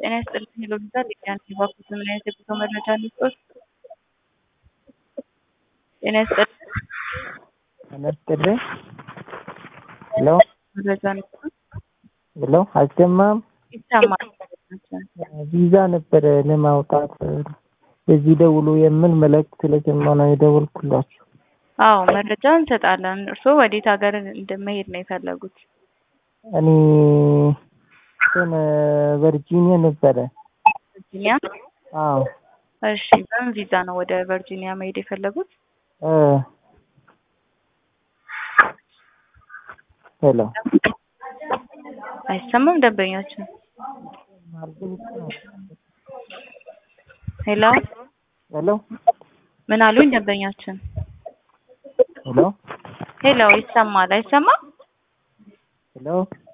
ጤና ይስጥልኝ ሄሎ ቪዛ ሊቢያን የባኩት ምን አይነት የጉዞ መረጃ እንስጦት? ጤና ይስጥልኝ ጤና ይስጥልኝ። ሄሎ መረጃ እንስጦት? ሄሎ አይሰማም? ይሰማል። ቪዛ ነበረ ለማውጣት እዚህ ደውሉ የሚል መልእክት ስለሰማሁ ነው የደወልኩላችሁ። አዎ መረጃ እንሰጣለን። እርስዎ ወዴት ሀገር እንደመሄድ ነው የፈለጉት? እኔ እንትን ቨርጂኒያ ነበረ። ቨርጂኒያ? አዎ እሺ በምን ቪዛ ነው ወደ ቨርጂኒያ መሄድ የፈለጉት? እ ሄሎ አይሰማም ደንበኛችን። ሄሎ ሄሎ ምን አሉኝ ደንበኛችን? ሄሎ ሄሎ ይሰማል አይሰማም? ሄሎ